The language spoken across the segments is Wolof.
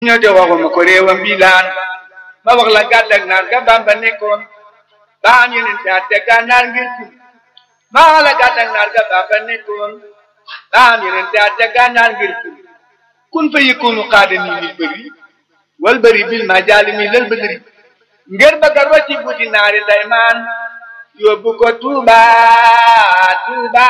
ñoo de waxuma ko réewam bii laan ma wax la gàddak naar ga Bamba nekkoon ba am yeneen te atte gànnaar ngir kun ma wax la gàddak naar ga Bamba nekkoon ba am yeneen te atte gànnaar ngir kun kun fa yëkkoonu xaada nii lil bëri wal bëri bil ma jaali mi lal bëgëri ngir bëgga rocci buti naari daymaan yóbbu ko Tuuba Tuuba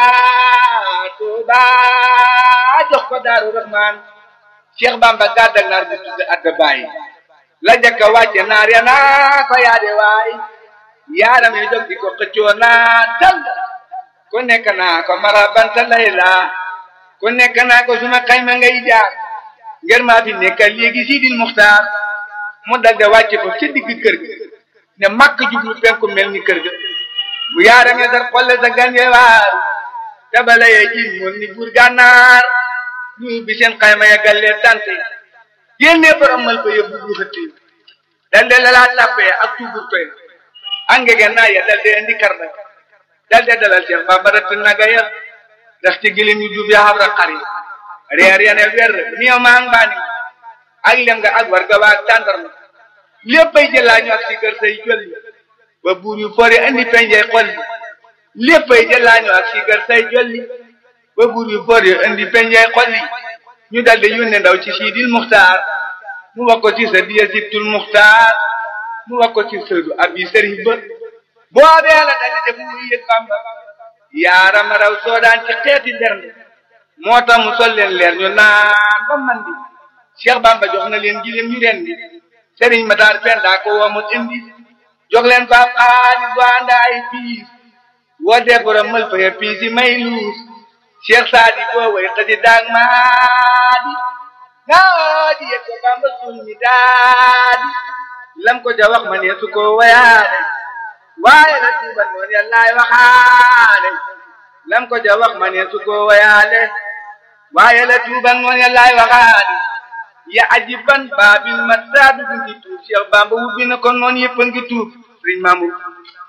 Tuuba jox ko Daaru Rahmaan Cheikh Bamba gàddak naar bi tudd adda bàyyi la jëkka wàcce naar ya naa ko yaade waay yaaram yi jóg di ko xëccoo naa tal ku nekk naa ko marabanta layla ku nekk naa ko suma xayma ngay jaar ngir maa fi nekka léegi Sidil Muxtaar mu dalde wàcce ko ca digg kër ga ne makk jublu penku mel ni kër ga bu yaaram ya sar xolle sa gan ye waaru tabala ye jin moon ni buur gànnaar ñu bi seen xayma ya gallee tante génne borom mal ba yóbbu bu xëtti dalde lalaa tàppee ak tuubur toy angege naa ya dalde indi karda dalde dalal Cheikh Bamba rëtt naga ya ndax ci gilim yu jub ya xabra xari reer ya ne wer miyo maa ngi baani ak lem nga ak war ga waa tàndarma léppay jëlaa ñu ak si kër say jolli ba buur yu fori indi penjey xolli léppay jëlaa ñu ak si kër say jolli ba buur yu fori indi penjey xolli ñu daldi yónne ndaw ci Sidil Muxtaar mu wax ko ci sa diya sibtul Muxtaar mu wax ko ci sëdu abi sëriñ ba boobee la daldi def muy yëg Bamba yaarama raw soodaan ci xeeti bernde moo tax mu sol leen leer ñu naan ba man di Cheikh Bamba jox na leen gileem ñu ren di sëriñ Matar Penda ko wamut indi jox leen ko ab xaalis bu ànd ay piis woo dee borom mël fa ya piis yi may luus Cheikh Saadi boo way xësi daag maadi ngaa di yëg ko Bamba suul mi daadi lam ko ja wax ma ne su ko wayaale waaye la tuuba noon yàllaay waxaale lam ko ja wax ma ne su ko wayaale waaye la tuuba noon yàllaay waxaale ya ajiban baabil ma saadu ngi tuub Cheikh Bamba wubbi na ko noon yëpp a ngi tuub sëriñ Mamour